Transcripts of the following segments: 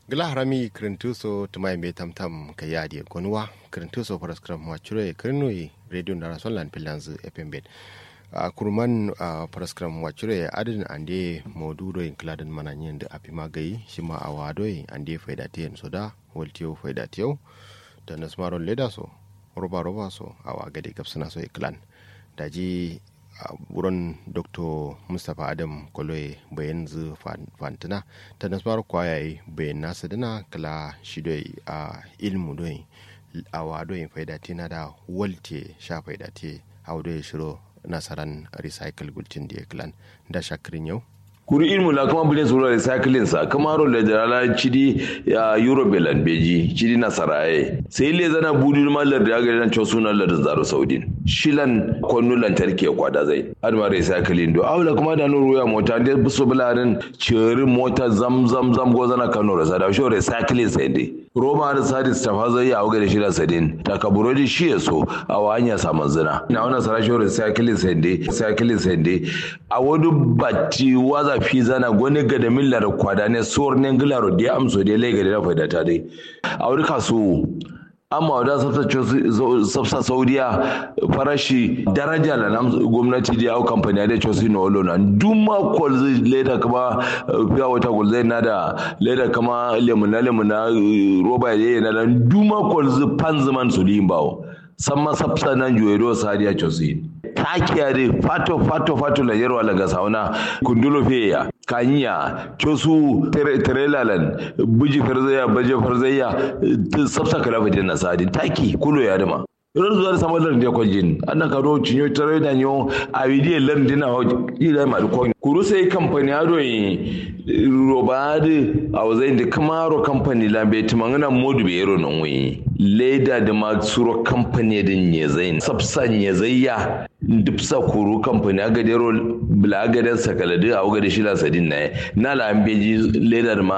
gila harami kirintuso tumai me tamtam ka yadi gonwa kirintuso paraskram wachure kirinui radio ndara sonlan pilanzu fm bed a kurman a paraskram wachure adin ande modudo in kladan mananyen da api magai shima a wadoi ande faidatiyen soda waltiyo faidatiyo da nasmaron leda so roba roba so a wagade gabsana so iklan daji a wurin dr mustapha adam kwaloye bayan zu fantina ta nasarar kwayaye bayan nasa dana kala shi doi a ilmu doi a wadoyin faidati na da walte sha faidati a wadoyin shiro nasaran recycle gulcin da ya kilan da shakirin yau kuri ilmu la kuma bule sura recycling sa kama ro le jala chidi ya euro belan beji chidi na saraye sai le zana budi ma lar da ga ran suna lar zaro saudin shilan konnu lantarki ya kwada zai adma recycling do awla kuma da no ruya mota da buso bularin ceri mota zam zam zam go zana kano rasa da sho recycling sai dai roma da sadis ta fazo ya auga da shida sadin ta kaburo da shi ya so a wanya saman zina na wannan sarasho recycling sai dai recycling sai dai a wani batti waza fi zana gwani ga da millar kwada ne suwar ne gilaro da amso da lai ga da faida ta dai a wani kasu amma wadda safsa saudiya farashi daraja da nan gwamnati da yau kamfani da cosi na walo na duma kwal zai leda kama fiya wata kwal zai na da leda kama lemuna lemuna roba ya yi na da duma kwal zai pan zaman su liyin bawo samma safsa nan juwedo sadiya cosi takiya de fato fato fato la yerwa la gasauna kundulo feya kanya cosu terelalan buji farzaya baje farzaya sabsa kala fete na sadi taki kulo ya dama ran zuwa da samar da kwajin an ka do cinyo tare da nyo a bidiyo lan dina ho ila ma ko kuru sai kamfani ado yi robade a wazai da kamaro kamfani la be timangana modu be yero non wi leda da ma suro kamfani din nye zain sabsa nye zayya dipsa kuru kamfani aga da yero bla aga da sakalade a aga da shila sadin na na la an beji leda da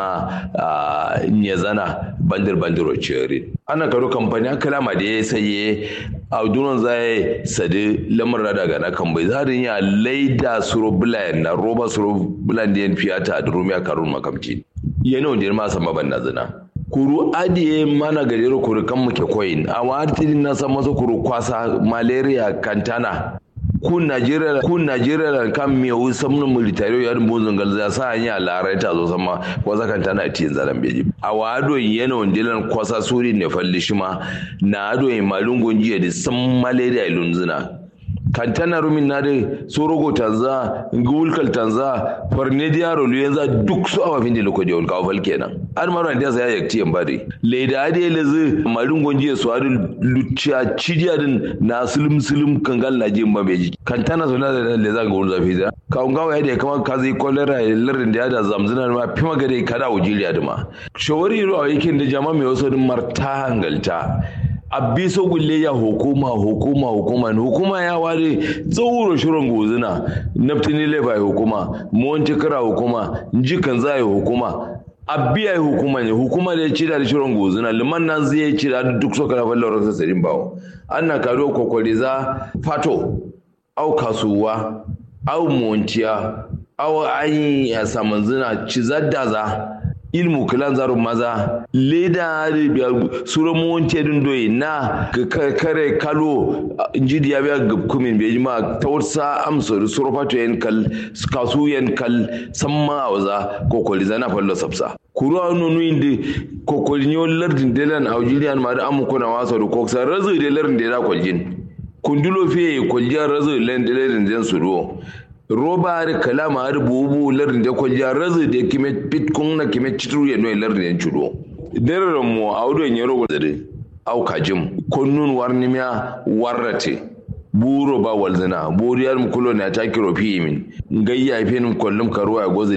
ma nye zana bandir bandiro ceri ana karo kamfani aka lama da ya saye a dunan zai sadi lamar daga na kan bai zarin ya laida suro bulayen na roba suro bulayen da ya fiyata da rumiya karun makamci yana wanda ya masa maban na zina kuru adiye mana gajero kuru kan muke koyin a wani na san masa kuru kwasa malaria kantana kun najeriya kun najeriya kan me wu samnu military ya dum zungal za sa anya larai ta zo sama kwasa kantana a tiyin zalan beji a wado yana wandilan kwasa suri ne falli shima na ado malungon jiya da san malaria ilunzuna kantana rumin na da sorogo tanza ngulkal tanza farnediya rolu yanzu duk su awa fin da lokaci wani kawo fal kenan an mara da sa ya yakti yan bari leda ade lezi malin gonji su adu lucia cidiya din na sulum sulum kangal na jin ba meji kantana so na da leza ga wani zafi da kawun gawa ya da kama ka zai kolera ya larin da ya da zamzuna ma fi magare kada wujiliya da ma shawari ruwa yakin da jama'a mai wasu marta hangalta abbi so gulle ya hukuma hukuma hukuma hukuma ya ware tsauro shirin gozuna naftini lefa ya hukuma monti kira hukuma jikan za ya hukuma abbi ya hukuma ne hukuma da ya ci da shirin gozuna liman nan zai ci da duk so kana fallar rasa sarin bawo an na kado kokwari za fato au kasuwa au montiya au an ya saman zina ci zadda za ilmu kilan zaru maza leda biya sura monte dun doyi na kare kalo njidi ya biya kumin be jima tawsa amso sura fato yen kal kasu yen kal samma awza kokoli zana fallo sabsa kuru anu nu indi kokoli nyo lardin delan awjilian ma da amu kuna waso do koksa razu de lardin de da koljin kundulo fe koljan razu len de lardin den suro roba har kalama har bubu larin da kwalja razu da kime pitkun na kime citru ya noy larin ya chudo dere mo awdo ya rogo dare au kajim konnun warnimiya warrate buro ba walzina buriyar mu kulo na ta kiro fi min gayya fe nin kollum karuwa ya gozi